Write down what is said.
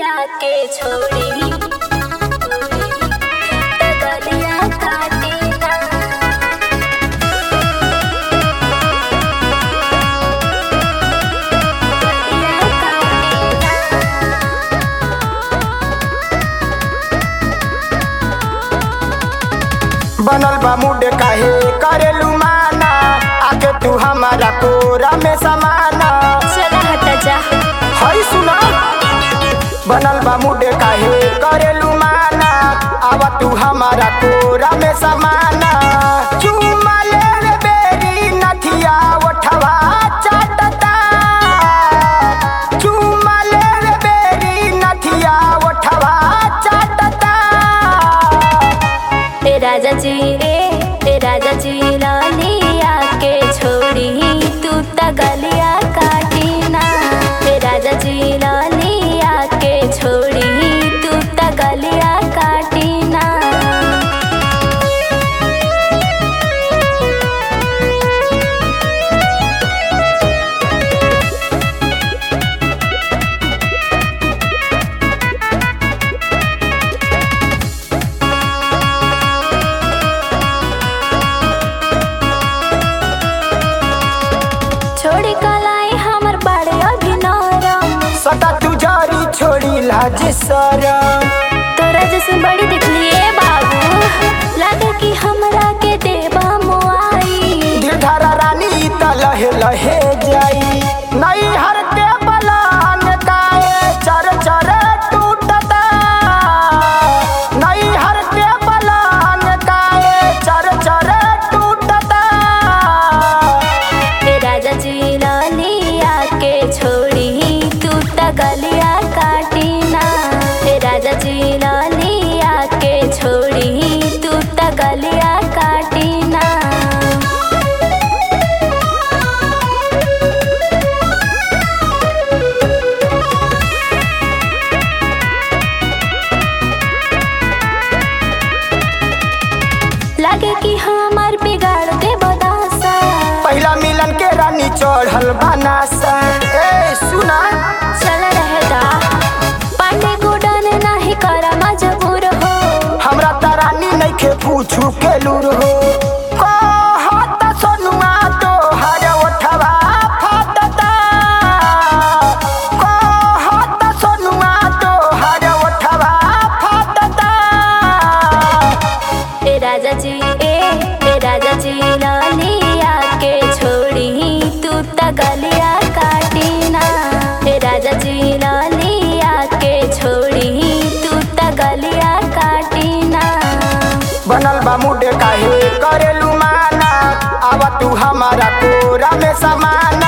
के छोड़ी तगलिया काटेला तगलिया काटेला बनल बा मुड काहे करेलू माना आके तू हमारा कोरा में समाना चला हटा जा हई सुना बनल बा मुड काहे करेलू माना आवा तू हमारा कोरा में समाना चुमा ले रे बेरी नथिया ओठवा चाटता चुमा ले रे बेरी नथिया ओठवा चाटता ए राजा जी ए ए राजा जी लालिया के छोड़ी तू तगलिया काटीना ए राजा जी लालिया के छोड़ी तू तगलिया काटीना छोड़ी कलाई हमर बड़े अभिनरम सदा तू जारी छोड़ी लाज सरम तोरा जैसे बड़ी दिखलिए बाबू लगे कि हमरा के देवा मुआई गिरधारा रानी त लहे लहे जाई नई हर के बलान काए चर चर टूटता नई हर के बलान काए चर चर टूटता ए राजा जी लालिया के छोड़ी तू तगलिया काटीना ए राजा जी लालिया के छोड़ी तू तगलिया काटीना लगे कि हमार बिगाड़ दे बदासा पहला मिलन के रानी चढ़ल बनासा ए सुना चल रहता पांडे गुडन नाही करा मजबूर हो हमरा त रानी नइखे पूछू के लूर हो कहत सोनुआ तोहर ओठवा फाटता कहत सोनुआ तोहर ओठवा फाटता ए राजा जी ए ए राजा जी लालिया के छोड़ी तू तगलिया काटीना ए राजा जी लालिया के छोड़ी तू तगलिया काटीना बनल बा मुड काहे करेलू माना आवा तू हमारा कोरा में समाना